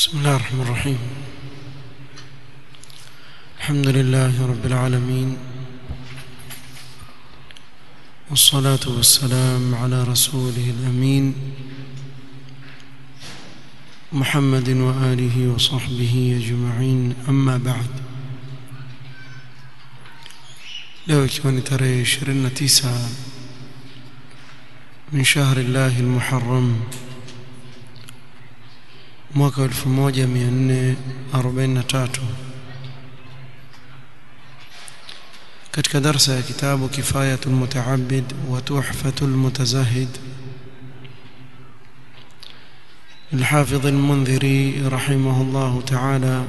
بسم الله الرحمن الرحيم الحمد لله رب العالمين والصلاة والسلام على رسوله الأمين محمد وآله وصحبه أجمعين أما بعد leo ikiwa ni tarehe 29 min shahri llahi almuharram mwaka 1443 katika darsa ya kitabu kifayatul mutaabid wa tuhfatul mutazahid الحافظ المنذري رحمه الله تعالى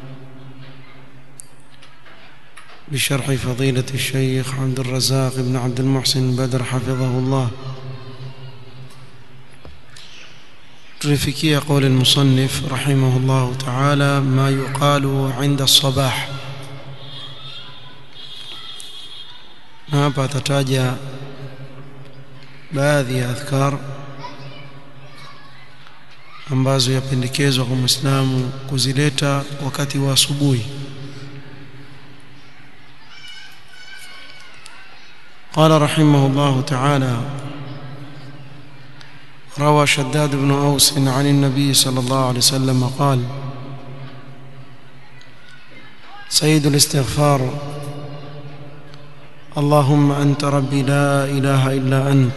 بشرح فضيلة الشيخ عبد الرزاق بن عبد المحسن بدر حفظه الله ترفكي قول المصنف رحمه الله تعالى ما يقال عند الصباح hapa atataja baadhi ya adhkar ambazo yapendekezwa kwa Muislamu kuzileta wakati wa asubuhi قال رحمه الله تعالى روى شداد بن أوس عن النبي صلى الله عليه وسلم قال سيد الاستغفار اللهم أنت ربي لا إله إلا أنت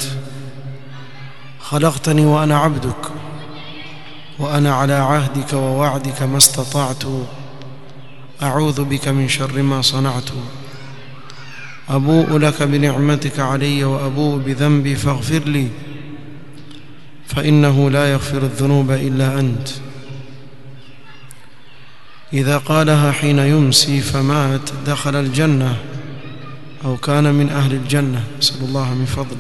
خلقتني وأنا عبدك وأنا على عهدك ووعدك ما استطعت أعوذ بك من شر ما صنعت أبوء لك بنعمتك علي وأبوء بذنبي فاغفر لي فإنه لا يغفر الذنوب إلا أنت إذا قالها حين يمسي فمات دخل الجنة أو كان من أهل الجنة نسأل الله من فضله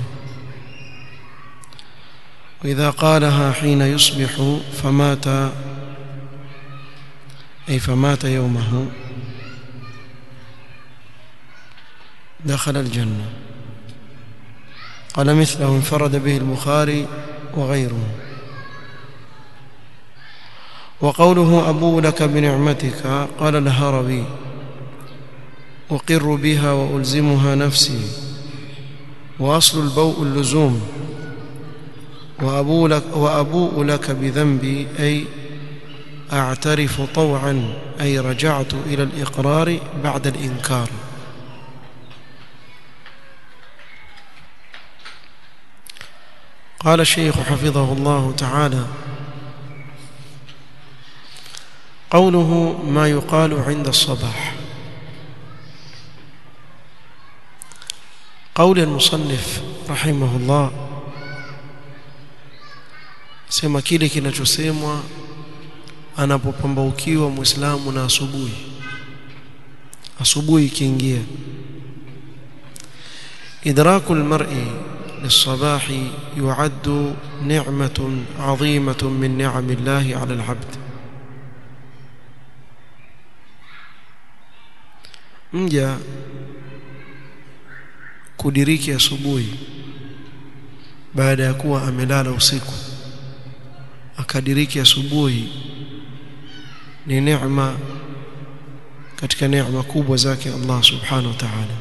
وإذا قالها حين يصبح فمات أي فمات يومه دخل الجنة قال مثله انفرد به البخاري وغيره وقوله أبو لك بنعمتك قال الهربي أقر بها وألزمها نفسي وأصل البوء اللزوم وأبو لك, وأبوء لك بذنبي أي أعترف طوعا أي رجعت إلى الإقرار بعد الإنكار قال الشيخ حفظه الله تعالى قوله ما يقال عند الصباح قول المصنف رحمه الله sema kile kinachosemwa anapopambaukiwa muislamu na asubuhi asubuhi ikiingia idraku almar'i للصباح يعد نعمة عظيمة من نعم الله على العبد mja kudiriki asubuhi baada ya kuwa amelala usiku akadiriki asubuhi ni neema katika neema kubwa zake Allah subhanahu wa ta'ala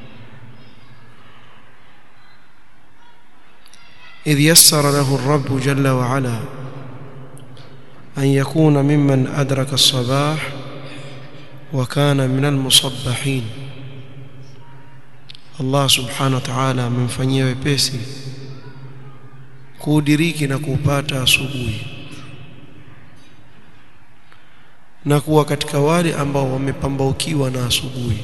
إذ يسر له الرب جل وعلا أن يكون ممن أدرك الصباح وكان من المصبحين الله سبحانه وتعالى amemfanyia wepesi kuudiriki na kuupata asubuhi na kuwa katika wale ambao wamepambaukiwa na asubuhi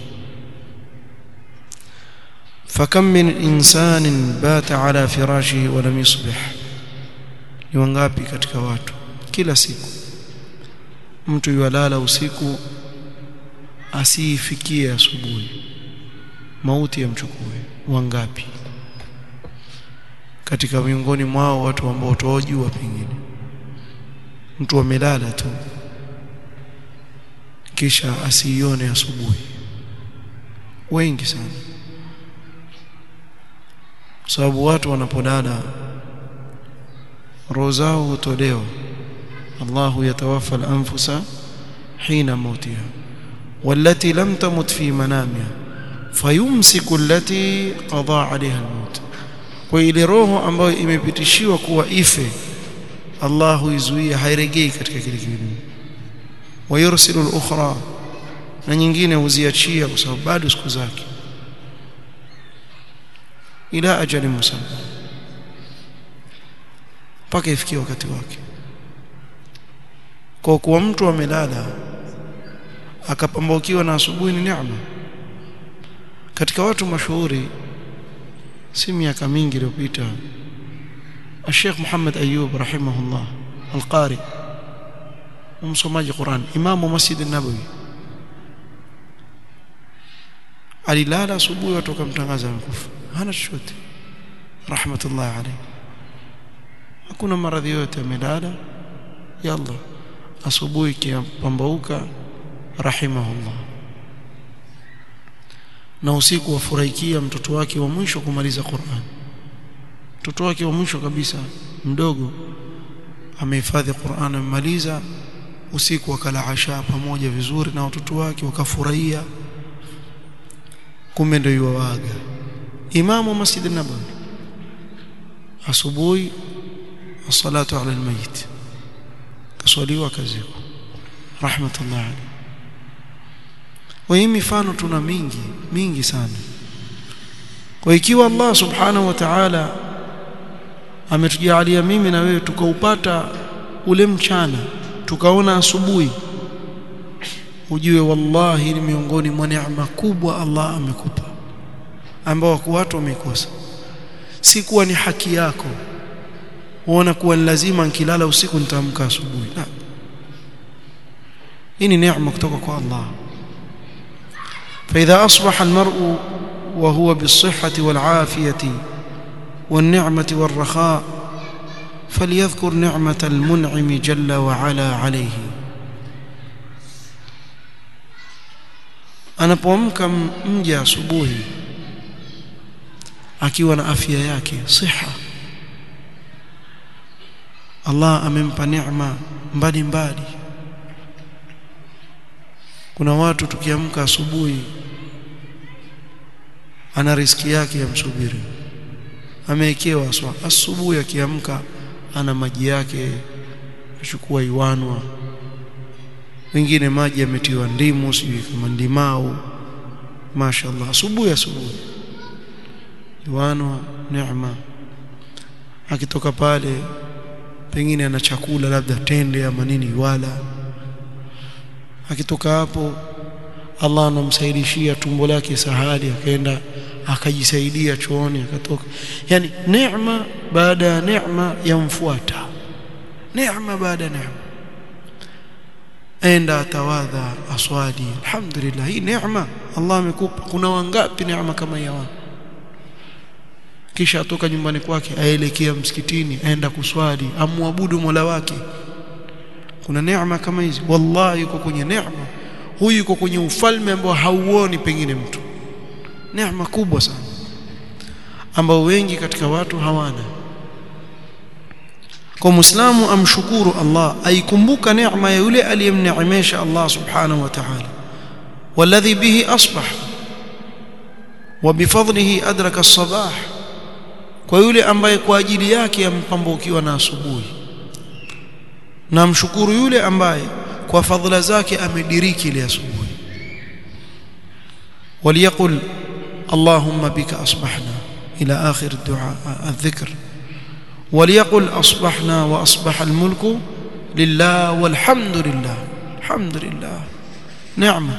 فكم من إنسان بات على فراشه ولم يصبح ni wangapi katika watu kila siku mtu yualala usiku asiifikie asubuhi mauti yamchukue wangapi katika miongoni mwao watu ambao tuwajua pengine mtu amelala tu kisha asiione asubuhi wengi sana kwa sababu watu wanapolala roho zao hutolewa الله يتوفى الأنفس حين موتها والتي لم تمت في منامها فيمسك التي قضى عليها الموت kwa ile roho ambayo imepitishiwa kuwa ife Allah huizuia hairejei katika kile kidumu wayursilu al-ukhra na nyingine huziachia kwa sababu bado siku zake ila ajali musamma mpaka ifikie wakati wake kwa kuwa mtu amelala akapambaukiwa na asubuhi ni neema katika watu mashuhuri si miaka mingi iliyopita Sheikh Muhammad Ayub rahimahullah al-Qari msomaji Qur'an imamu Masjid an-Nabawi alilala asubuhi watu wakamtangaza amekufa hana chochote rahmatullah alayhi hakuna maradhi yote amelala yalla asubuhi kiapambauka rahimahullah na usiku wafurahikia mtoto wake wa mwisho kumaliza Qur'an mtoto wake wa mwisho kabisa mdogo amehifadhi Qur'an amemaliza usiku wakala asha pamoja vizuri na watoto wake wakafurahia kumbe ndio yuwaaga imamu masjid an-nabawi asubuhi as-salatu ala al-mayit kaswaliwa kaziko rahmatullah alayhi wa hii mifano tuna mingi mingi sana kwa ikiwa Allah subhanahu wa ta'ala ametujalia mimi na wewe tukaupata ule mchana tukaona asubuhi ujue wallahi ni miongoni mwa neema kubwa Allah amekupa ambao watu wamekosa si kuwa ni haki yako uona kuwa ni lazima nikilala usiku nitaamka asubuhi la hii ni neema kutoka kwa Allah فإذا أصبح المرء وهو بالصحة والعافية والنعمة والرخاء فليذكر نعمة المنعم جل وعلا عليه anapoamka mja asubuhi akiwa na afya yake siha Allah amempa neema mbalimbali kuna watu tukiamka asubuhi ana riski yake ya msubiri amewekewa aswa asubuhi akiamka ana maji yake achukua iwanwa wengine maji yametiwa ndimu sijui kama ndimau mashaallah asubuhi asubuhi iwanwa neema akitoka pale pengine ana chakula labda tende ama nini wala akitoka hapo Allah anamsaidishia tumbo lake sahali akaenda akajisaidia chooni akatoka yani neema baada ya neema yamfuata neema baada ya neema enda atawadha aswali alhamdulillah hii neema Allah amekupa kuna wangapi neema kama hii kisha atoka nyumbani kwake aelekea msikitini aenda kuswali amwabudu Mola wake kuna neema kama hizi wallahi yuko kwenye neema huyu yuko kwenye ufalme ambao hauoni pengine mtu neema kubwa sana ambao wengi katika watu hawana kwa muislamu amshukuru Allah aikumbuka neema ya yule aliyemneemesha Allah subhanahu wa ta'ala والذي به أصبح وبفضله أدرك الصباح kwa yule ambaye kwa ajili yake ampambukiwa na asubuhi na mshukuru yule ambaye kwa fadhila zake amediriki ile asubuhi وليقل اللهم بك أصبحنا إلى آخر الدعاء الذكر وليقل أصبحنا وأصبح الملك لله والحمد لله الحمد لله نعمة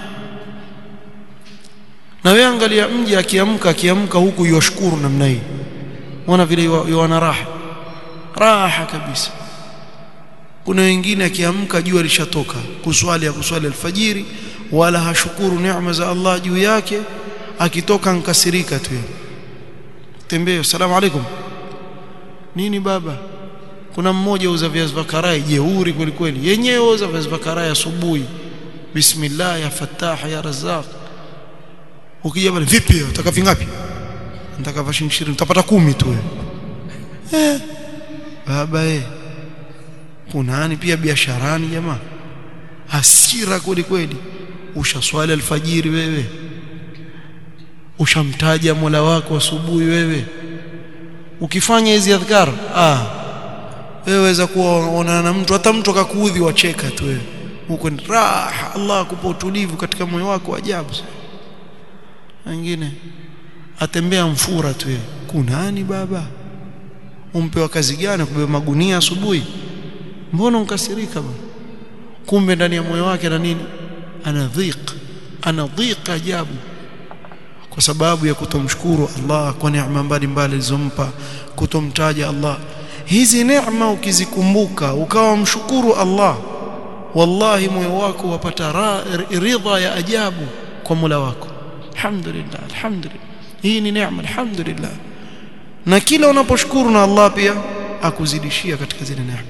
na wewe angalia mji akiamka akiamka huku yoshukuru namna hii unaona vile yuana raha raha kabisa kuna wengine akiamka jua lishatoka kuswali ya kuswali alfajiri wala hashukuru neema za Allah juu yake akitoka nkasirika tu tembea asalamu alaikum nini baba kuna mmoja uza viazi vya karai jeuri kweli kweli yenyewe uza viazi vya karai asubuhi bismillah ya fattah ya razzaq ukija pale vipi utaka vingapi nataka vashi 20 utapata kumi tu eh baba eh kunani pia biasharani jamaa hasira kweli kweli ushaswali alfajiri wewe ushamtaja Mola wako asubuhi wewe ukifanya hizi adhkar ah wewe waweza kuona na mtu hata mtu akakuudhi wacheka tu wewe huko ni raha Allah akupa utulivu katika moyo wako ajabu wengine atembea mfura tu wewe kunani baba umpewa kazi gani kubeba magunia asubuhi mbona unkasirika bwana kumbe ndani ya moyo wake na nini ana dhiq ana dhiq ajabu kwa sababu ya kutomshukuru Allah kwa neema mbalimbali alizompa kutomtaja Allah hizi neema ukizikumbuka ukawa mshukuru Allah wallahi moyo wako wapata ridha ya ajabu kwa Mola wako alhamdulillah alhamdulillah hii ni neema alhamdulillah na kila unaposhukuru na Allah pia akuzidishia katika zile neema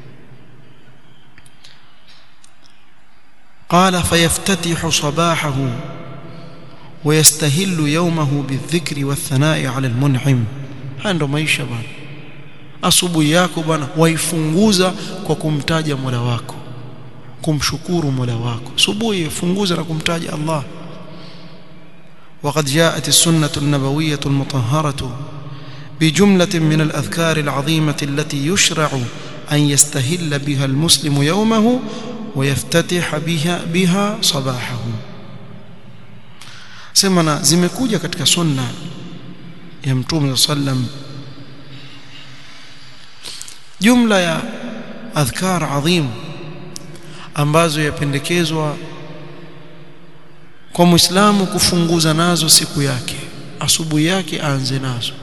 قال فيفتتح صباحه ويستهل يومه بالذكر والثناء على المنعم ndo maisha bwana asubuhi yako bwana waifunguza kwa kumtaja Mola wako kumshukuru Mola wako asubuhi funguza na kumtaja Allah وقد جاءت السنة النبوية المطهرة بجملة من الأذكار العظيمة التي يشرع أن يستهل بها المسلم يومه ويفتتح بها بها صباحه semana zimekuja katika sunna ya mtume sallam jumla ya adhkar adhim ambazo yapendekezwa kwa muislamu kufunguza nazo siku yake asubuhi yake aanze nazo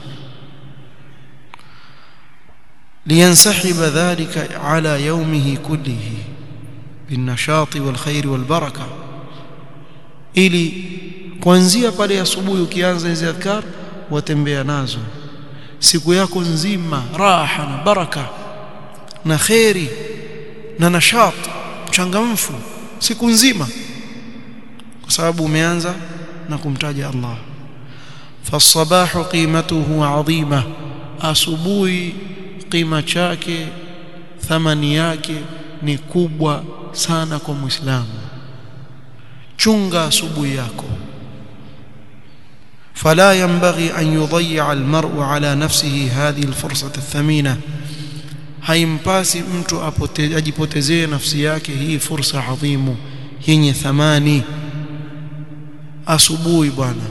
لينسحب ذلك على يومه كله بالنشاط والخير والبركه ili kuanzia pale asubuhi ukianza hizo adhkar watembea nazo siku yako nzima raha na baraka na khairi na nashat changamfu siku nzima kwa sababu umeanza na kumtaja Allah fasabahu qimatuhu adhima asubuhi qima chake thamani yake ni kubwa sana kwa muislamu chunga asubuhi yako فلا ينبغي أن يضيع المرء على نفسه هذه الفرصة الثمينة haimpasi mtu ajipotezee nafsi yake hii fursa adhimu yenye thamani asubuhi bwana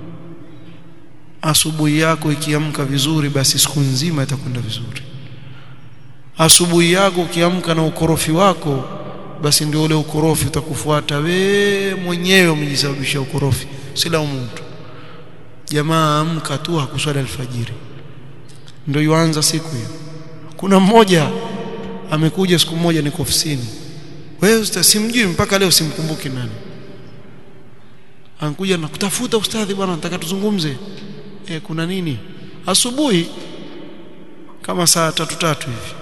asubuhi yako ikiamka vizuri basi siku nzima itakwenda vizuri asubuhi yako ukiamka na ukorofi wako basi ndio ule ukorofi utakufuata we mwenyewe umejisababishia ukorofi si laumu mtu jamaa amka tu hakuswali alfajiri ndio yuanza siku hiyo kuna mmoja amekuja siku moja niko ofisini wewe usimjui mpaka leo simkumbuki nani anakuja na kutafuta ustadhi bwana nataka tuzungumze e, kuna nini asubuhi kama saa tatu tatu hivi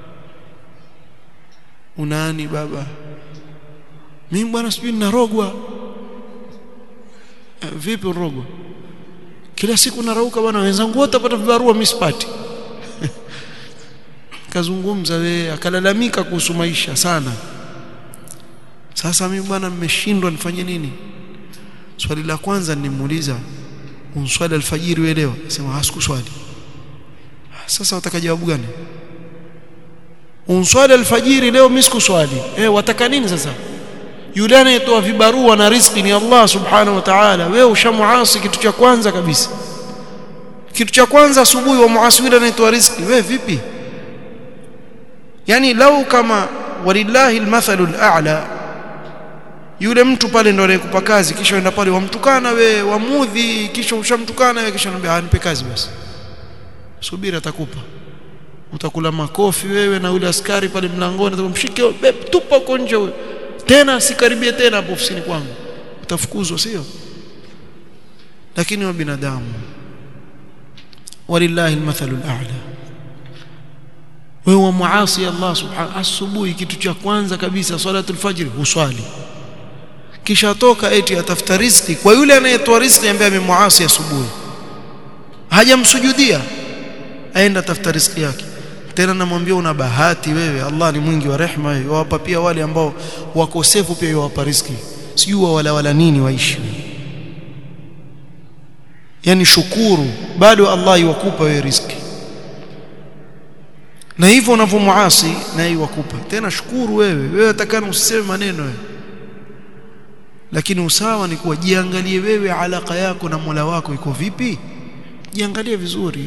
unani baba mimi bwana sijui ninarogwa e, vipi urogwa kila siku narauka bwana wenzangu wote wapata vibarua mimi sipati kazungumza wewe akalalamika kuhusu maisha sana sasa mimi bwana nimeshindwa nifanye nini swali la kwanza nimuuliza unswali alfajiri wewe leo sema hasikuswali sasa wataka jawabu gani unswali alfajiri leo mimi sikuswali eh wataka nini sasa yule anayetoa vibarua na riziki ni Allah subhanahu wa ta'ala wewe ushamuasi kitu cha kwanza kabisa kitu cha kwanza asubuhi wa muasi yule anayetoa riziki wewe vipi yani lau kama walillahi almathalu al'a yule mtu pale ndo anayekupa kazi kisha uenda pale wamtukana we wamudhi kisha ushamtukana we kisha anambia anipe kazi basi subiri atakupa utakula makofi wewe na yule askari pale mlangoni atamshike tupa huko nje wewe tena sikaribie tena hapo ofisini kwangu utafukuzwa sio lakini wa binadamu walillahi almathalu al'a wewe muasi Allah subhanahu asubuhi kitu cha kwanza kabisa salatul fajr huswali kisha toka eti atafuta riziki kwa yule anayetoa riziki ambaye amemuasi asubuhi hajamsujudia aenda tafuta riziki yake tena namwambia una bahati wewe Allah ni mwingi wa rehema yawapa pia wale ambao wakosefu pia yawapa riziki sijui wala wala nini waishi yani shukuru bado Allah yuwakupa wewe riziki na hivyo unavyomuasi na yuwakupa tena shukuru wewe wewe atakana usiseme maneno wewe lakini usawa ni kuwa jiangalie wewe alaka yako na Mola wako iko vipi jiangalie vizuri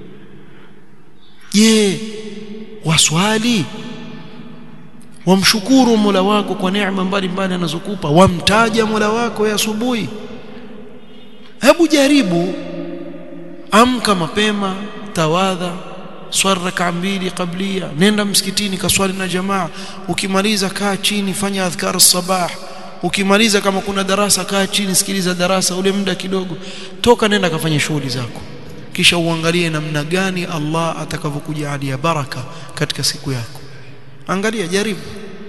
je waswali wamshukuru Mola wako kwa neema mbalimbali anazokupa wamtaja Mola wako ya asubuhi hebu jaribu amka mapema tawadha swali raka mbili kablia nenda msikitini kaswali na jamaa ukimaliza kaa chini fanya adhkar sabah ukimaliza kama kuna darasa kaa chini sikiliza darasa ule muda kidogo toka nenda kafanya shughuli zako kisha uangalie namna gani Allah atakavyokujalia baraka katika siku yako angalia jaribu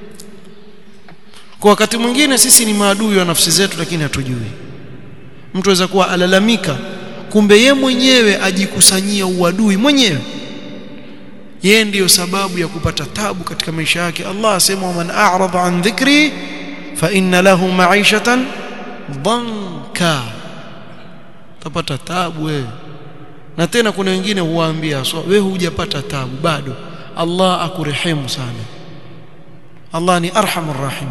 kwa wakati mwingine sisi ni maadui wa nafsi zetu lakini hatujui mtu aweza kuwa alalamika kumbe ye mwenyewe ajikusanyia uadui mwenyewe yeye ndiyo sababu ya kupata tabu katika maisha yake Allah asema man a'rada an dhikri fa inna lahu ma'ishatan dhanka tapata tabu wewe na tena kuna wengine huwaambia so, wewe hujapata tabu bado Allah akurehemu sana Allah ni arhamur rahim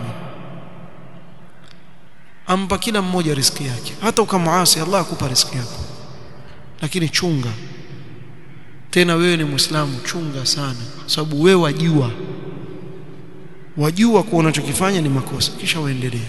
ampa kila mmoja riziki yake hata ukamuasi Allah akupa riziki yako lakini chunga tena wewe ni muislamu chunga sana sababu wewe wajua wajua kuwa unachokifanya ni makosa kisha uendelea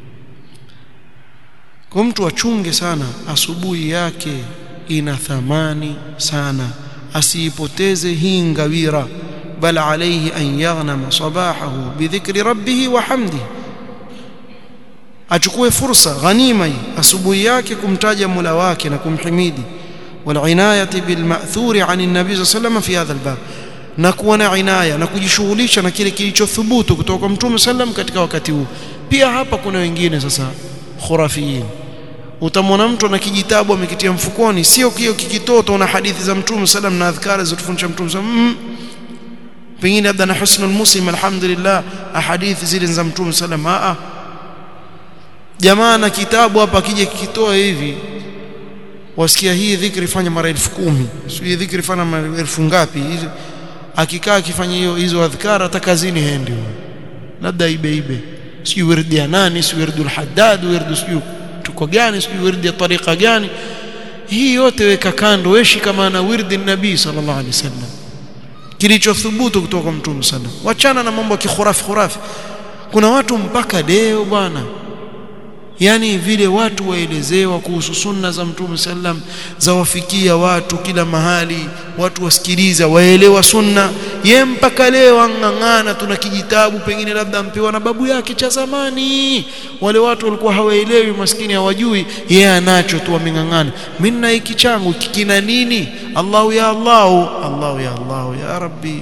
kwa mtu achunge sana asubuhi yake ina thamani sana asiipoteze hii ngawira bal alayhi an yaghnama sabahahu bidhikri rabbih wa hamdihi achukue fursa ghanima hii asubuhi yake kumtaja Mola wake na kumhimidi والعنايه بالماثور عن النبي صلى الله عليه وسلم في هذا الباب na kuwa na inaya na kujishughulisha na kile kilichothubutu kutoka kwa Mtume sallam katika wakati huu pia hapa kuna wengine sasa khurafiyin utamwona mtu na kijitabu amekitia mfukoni sio kio kikitoto na hadithi za Mtume sallam na adhkari zilizofundisha Mtume sallam mm. pengine labda na husnul muslim alhamdulillah hadithi zile za Mtume sallam a jamaa na kitabu hapa kije kikitoa hivi wasikia hii dhikri fanya mara elfu kumi sio hii dhikri fanya mara elfu ngapi akikaa akifanya hiyo hizo adhkar hata kazini hendi labda ibe ibe sio wirdi ya nani sio wirdi al-haddad wirdi sio tuko gani sio wirdi ya tariqa gani hii yote weka kando weshi kama na wirdi nabii sallallahu alaihi wasallam kilichothubutu kutoka kwa mtume sana wachana na mambo ya kikhurafi khurafi kuna watu mpaka leo bwana yani vile watu waelezewa kuhusu sunna za mtume sallam za wafikia watu kila mahali watu wasikiliza waelewa sunna ye mpaka leo ang'ang'ana tuna kijitabu pengine labda ampewa na babu yake cha zamani wale watu walikuwa hawaelewi maskini hawajui yeye anacho tu ameng'ang'ana mimi na hiki changu kikina nini Allahu ya Allahu Allahu ya Allahu ya Rabbi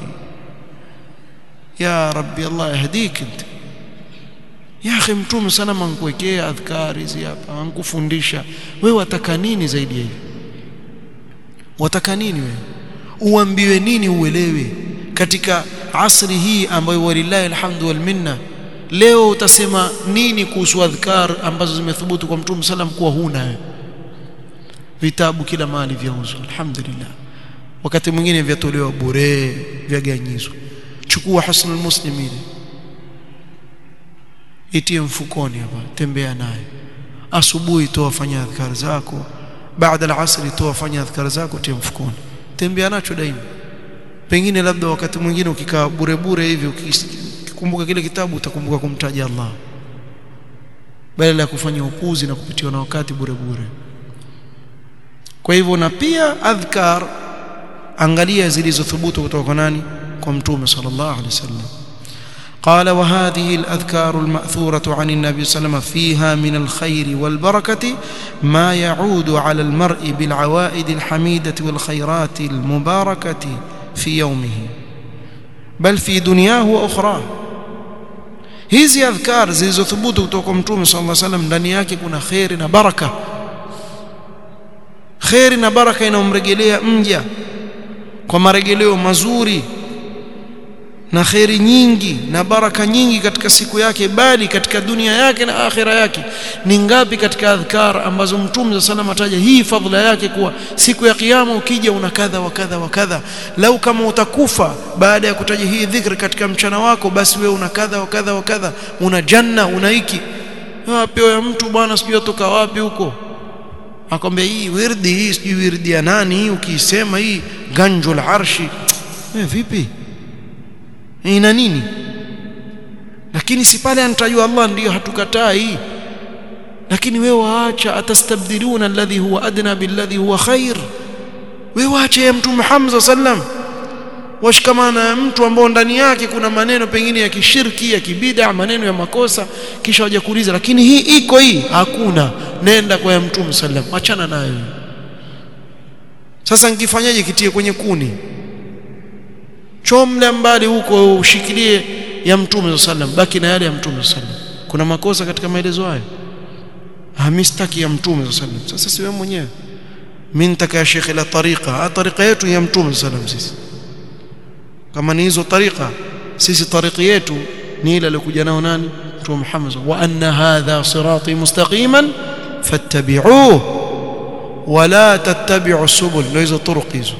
ya Rabbi Allah yahdik inta ya akhi mtume sana mankuwekea adhkari hizi hapa ankufundisha wewe wataka nini zaidi ya hivi wataka nini wewe uambiwe nini uelewe katika asri hii ambayo walillahi alhamdu wal minna leo utasema nini kuhusu adhkar ambazo zimethubutu kwa mtume sallam kuwa huna wewe vitabu kila mahali vyauzwa alhamdulillah wakati mwingine vyatolewa bure vyaganyizwa chukua husnul muslimin itie mfukoni hapa tembea naye asubuhi toa fanya adhkar zako baada al-asri toa fanya adhkar zako tie mfukoni tembea nacho daima pengine labda wakati mwingine ukikaa bure bure hivi ukikumbuka kile kitabu utakumbuka kumtaja Allah badala ya kufanya upuzi na kupitiwa na wakati bure bure kwa hivyo na pia adhkar angalia zilizothubutu kutoka kwa nani kwa mtume sallallahu alaihi wasallam قال وهذه الأذكار المأثورة عن النبي صلى الله عليه وسلم فيها من الخير والبركة ما يعود على المرء بالعوائد الحميدة والخيرات المباركة في يومه بل في دنياه وأخراه hizi adhkar zilizothubutu kutoka kwa mtume sallallahu alaihi wasallam ndani yake kuna khairi na baraka khairi na baraka inamrejelea mja kwa marejeleo mazuri na kheri nyingi na baraka nyingi katika siku yake bali katika dunia yake na akhira yake ni ngapi katika adhkar ambazo mtume sallam ataja hii fadhila yake kuwa siku ya kiyama ukija una kadha wa kadha wa kadha lau kama utakufa baada ya kutaja hii dhikri katika mchana wako basi wewe una kadha wa kadha wa kadha una janna una hiki pewa ya mtu bwana sijui atoka wapi huko akwambia hii wirdi hii sijui wirdi ya nani hii ukiisema hii ganjul arshi eh vipi ina nini lakini si pale anatajwa Allah ndiyo hatukatai lakini wewe waacha atastabdiluna alladhi huwa adna billadhi huwa khair wewe waacha ya mtume Muhammad sallam washikamana na mtu ambao ndani yake kuna maneno pengine ya kishirki ya kibida maneno ya makosa kisha waje kuuliza lakini hii iko hii hakuna nenda kwa ya mtume sallam achana nayo sasa nikifanyaje kitie kwenye kuni chomle mbali huko ushikilie ya mtume sallam baki na yale ya mtume sallam kuna makosa katika maelezo hayo hamistaki ya mtume sallam sasa si wewe mwenyewe mimi nitaka ya shekhe la tariqa tariqa yetu ya mtume sallam sisi kama ni hizo tariqa sisi tariqi yetu ni ile aliyokuja nao nani mtume Muhammad wa anna hadha sirati mustaqiman fattabi'uhu wala tattabi'u subul ndio hizo turuq hizo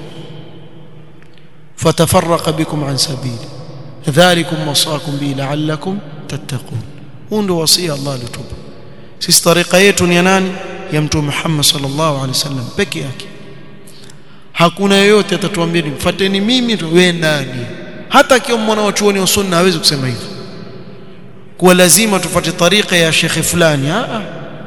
فتفرق بكم عن سبيله ذلكم وصاكم به لعلكم تتقون huu ndio wasia Allah alitupa sisi tariqa yetu ni nani ya mtume Muhammad sallallahu alaihi wasallam peke yake hakuna yeyote atatuambia mfuateni mimi wewe nani hata akiwa mwana wa chuoni wa sunna hawezi kusema hivyo kuwa lazima tufuate tariqa ya shekhe fulani a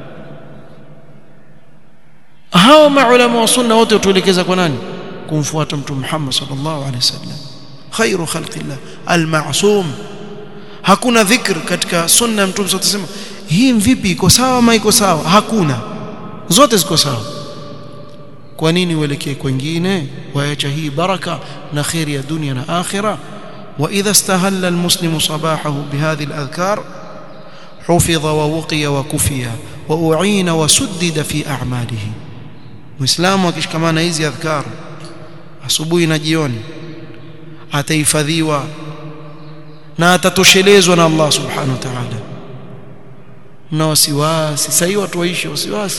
hawa maulama wa sunna wote tuelekeza kwa nani kumfuata mtume Muhammad sallallahu alaihi wasallam khairu khalqillah al-ma'sum hakuna dhikr katika sunna ya mtume sote sema hii vipi iko sawa ama iko sawa hakuna zote ziko sawa kwa nini uelekee kwingine waacha hii baraka na khair ya dunia na akhira wa idha istahalla almuslimu sabahahu bihadhihi aladhkar حفظ ووقي وكفي وأعين وسدد في أعماله مسلم akishikamana hizi adhkar asubuhi na jioni atahifadhiwa na atatoshelezwa na Allah subhanahu wa ta'ala na wasiwasi sasa watu waishi wasiwasi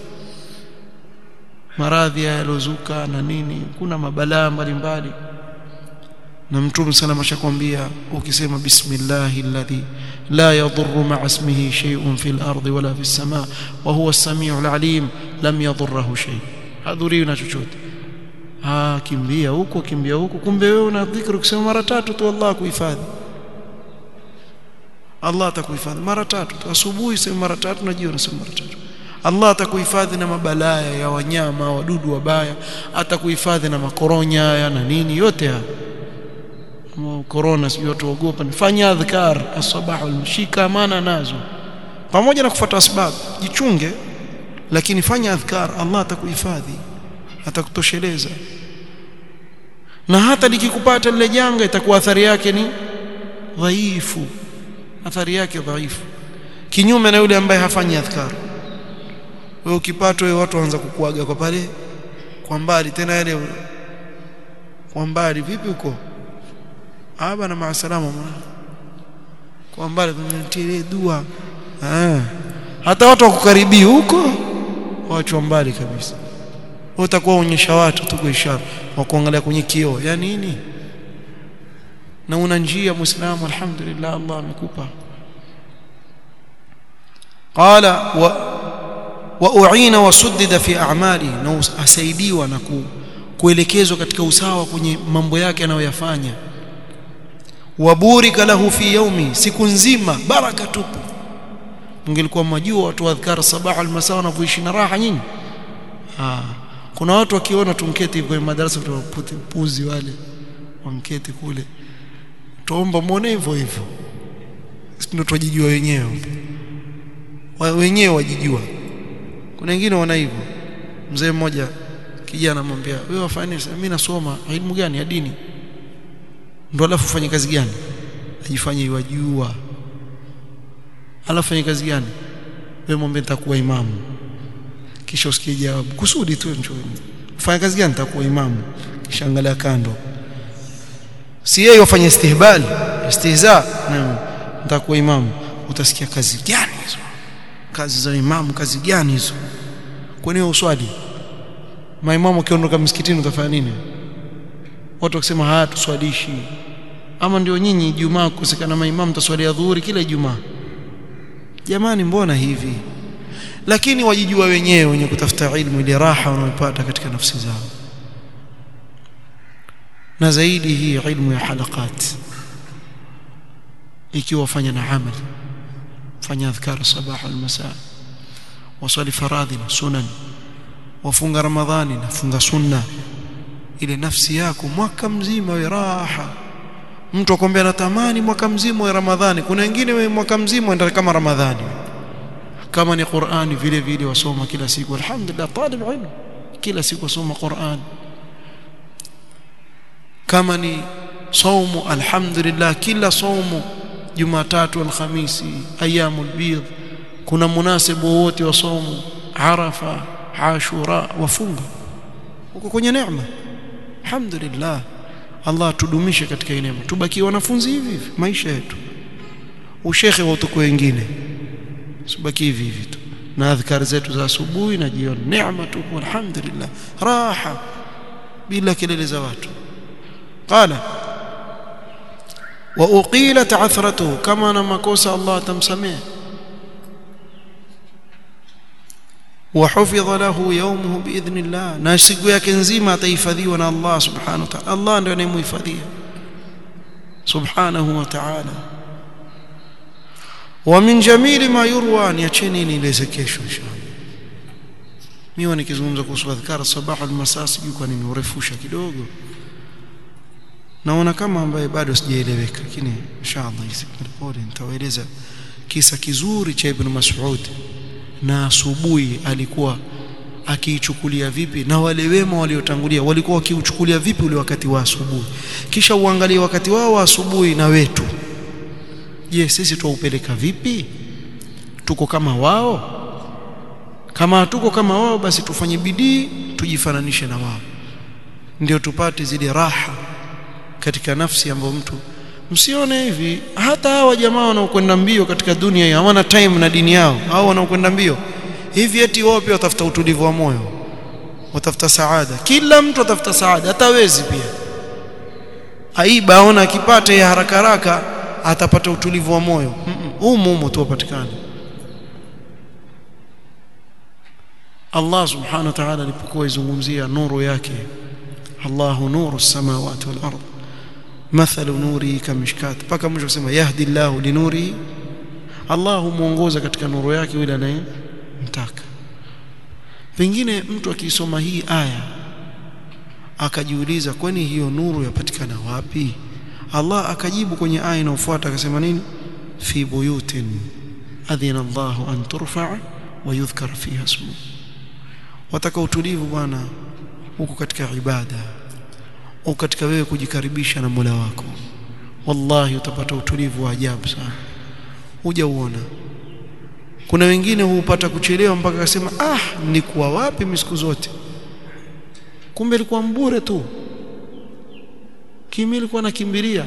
maradhi yalozuka na nini kuna mabalaa mbalimbali na mtume sana ashakwambia ukisema bismillahi alladhi la yadhurru ma'a ismihi shay'un fil ardi wala fis samaa wa huwa as-sami'ul 'alim lam yadhurruhu shay hadhuri na chochote ah kimbia huko kimbia huko kumbe wewe una dhikri ukisema mara tatu tu Allah kuhifadhi Allah atakuhifadhi mara tatu tu asubuhi sema mara tatu na jioni sema mara tatu Allah atakuhifadhi na mabalaya ya wanyama wadudu wabaya atakuhifadhi na makoronya ya na nini yote haya corona sio watu waogopa fanya adhkar asbah walmshika amana nazo pamoja na kufuata sababu jichunge lakini fanya adhkar Allah atakuhifadhi atakutosheleza na hata likikupata lile janga itakuwa athari yake ni dhaifu athari yake dhaifu kinyume na yule ambaye hafanyi adhkar wewe ukipatwa wewe watu waanza kukuaga kwa pale kwa mbali tena yale kwa mbali vipi huko aba na maasalama kwa mbali tunatilie dua ah hata watu wakukaribia huko waachwa mbali kabisa utakuwa onyesha watu tu kwa ishara wa kuangalia kwenye kioo ya nini na una njia muislamu alhamdulillah Allah amekupa qala wa wa uina wasuddida fi a'mali na asaidiwa na ku, kuelekezwa katika usawa kwenye mambo yake anayoyafanya waburika lahu fi yaumi siku nzima baraka tupu mngelikuwa mjua watu adhkar sabah almasaa wanavyoishi na raha nyinyi ah kuna watu wakiona tumketi kwenye madarasa puzi wale wanketi kule tuomba muone hivyo hivyo ndio tujijua wenyewe wenyewe wajijua kuna wengine wana hivyo mzee mmoja kijana anamwambia wewe wafanye mimi nasoma elimu gani ya dini ndo alafu fanye kazi gani ajifanye wajua alafu fanye kazi gani wewe mwambie nitakuwa imamu kisha usikie jawabu kusudi tu njoo fanya kazi gani nitakuwa imamu kisha angalia kando si yeye wafanya istihbal istihza nitakuwa imamu utasikia kazi gani hizo kazi za imamu kazi gani hizo kwani uswali maimamu akiondoka msikitini utafanya nini watu wakisema haya tuswalishi ama ndio nyinyi Ijumaa kukosekana maimamu taswalia dhuhuri kila Ijumaa jamani mbona hivi lakini wajijua wenyewe wenye kutafuta ilmu ile raha wanayopata katika nafsi zao na zaidi hii ilmu ya halaqat ikiwa fanya na amali fanya adhkar sabah wal masa wasali faradhi na sunan wafunga ramadhani na funga sunna ile nafsi yako mwaka mzima we raha mtu akwambia anatamani mwaka mzima wa ramadhani kuna wengine we mwaka mzima ndio kama ramadhani kama ni Qur'ani vile vile wasoma kila siku alhamdulillah talib ilmu kila siku wasoma Qur'an kama ni saumu alhamdulillah kila saumu Jumatatu alhamisi ayyamul bidh kuna munasibu wote wa saumu Arafa Ashura wafunga uko kwenye neema alhamdulillah Allah tudumishe katika neema tubaki wanafunzi hivi hivi maisha yetu ushekhe wa utuko wengine sibaki hivi hivi tu na adhkar zetu za asubuhi na jioni neema tu alhamdulillah raha bila kelele za watu qala wa uqilat athratuhu kama na makosa Allah atamsamehe وحفظ له يومه باذن الله na siku yake nzima atahifadhiwa na Allah subhanahu wa ta'ala Allah ndiye anayemhifadhia subhanahu wa ta'ala wa min jamili ma yurwa niacheni nieleze kesho inshallah mimi nikizungumza kuhusu adhkar sabah al masaa sijui kwa nini urefusha kidogo naona kama ambaye bado sijaeleweka lakini inshallah pole nitawaeleza kisa kizuri cha ibn Mas'ud na asubuhi alikuwa akiichukulia vipi na wale wema waliotangulia walikuwa wakiuchukulia vipi ule wakati wa asubuhi kisha uangalie wakati wao wa asubuhi na wetu je sisi tuupeleka vipi tuko kama wao kama tuko kama wao basi tufanye bidii tujifananishe na wao ndio tupate zile raha katika nafsi ambayo mtu msione hivi hata hawa jamaa wanaokwenda mbio katika dunia hii hawana time na dini yao hao wanaokwenda mbio hivi eti wao pia watafuta utulivu wa moyo watafuta saada kila mtu atafuta saada hata wezi pia aiba aona akipata ya haraka haraka atapata utulivu wa moyo humu humu tu upatikane Allah subhanahu wa ta'ala alipokuwa izungumzia nuru yake Allahu nuru samawati wal ardh mathalu nuri kamishkat paka mwisho kusema yahdi Allahu linuri Allah humuongoza katika nuru yake yule anayemtaka pengine mtu akisoma hii aya akajiuliza kwani hiyo nuru yapatikana wapi Allah akajibu kwenye aya inayofuata akasema nini fi buyutin adhina Allahu an turfa wa yudhkar fiha ismu wataka utulivu bwana huko katika ibada au katika wewe kujikaribisha na Mola wako wallahi utapata utulivu wa ajabu sana huja uona kuna wengine huupata kuchelewa mpaka akasema ah nilikuwa wapi misiku zote kumbe ilikuwa mbure tu kimi ilikuwa nakimbilia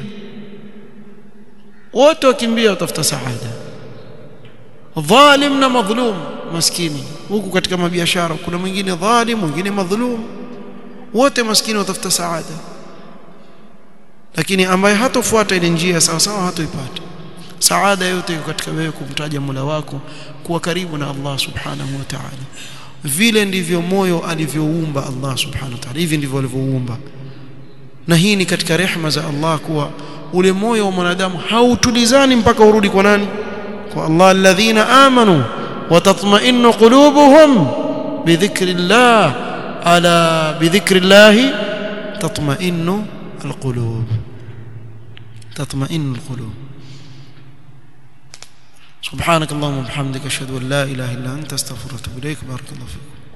wote wakimbia watafuta saada dhalim na madhlum maskini huku katika mabiashara kuna mwingine dhalim mwingine madhlum wote maskini watafuta saada lakini ambaye hatofuata ile njia sawa sawa hatoipata saada yote iko katika wewe kumtaja Mola wako kuwa karibu na Allah subhanahu wa ta'ala vile ndivyo moyo alivyoumba Allah subhanahu wa ta'ala hivi ndivyo alivyouumba na hii ni katika rehma za Allah kuwa ule moyo wa mwanadamu hautulizani mpaka urudi kwa nani kwa Allah alladhina amanu wa tatma'innu qulubuhum bidhikrillah ala bidhikrillah tatma'innu alqulub tatma'innu alqulub سبحانك اللهم وبحمدك اشهد ان لا اله الا انت استغفرك واتوب اليك بارك الله فيكم